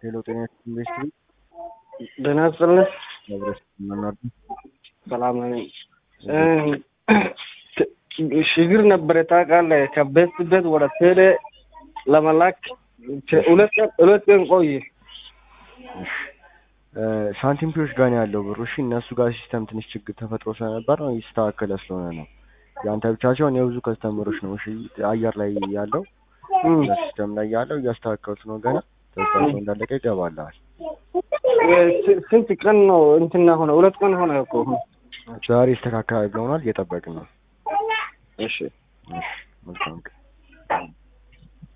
ሄሎ ጤና ኢንቨስትሪ ደህና ይስጥልኝ። መብረስ መናዱ ሰላም ነኝ። ችግር ነበረ ታውቃለህ። ከቤት ቤት ወደ ቴሌ ለመላክ ሁለት ቀን ሁለት ቀን ቆየ። ሳንቲም ፒዎች ጋር ነው ያለው ብሩ። እሺ እነሱ ጋር ሲስተም ትንሽ ችግር ተፈጥሮ ስለነበር ነው ይስተካከለ ስለሆነ ነው። የአንተ ብቻ ሲሆን የብዙ ከስተመሮች ነው። እሺ አየር ላይ ያለው ሲስተም ላይ ያለው እያስተካከሉት ነው። ገና ተስተካክሎ እንዳለቀ ይገባልሃል። ስንት ቀን ነው እንትና ሆነ? ሁለት ቀን ሆነ እኮ። ዛሬ ይስተካከላል ብለውናል። እየጠበቅን ነው። እሺ እሺ መልካም ቀን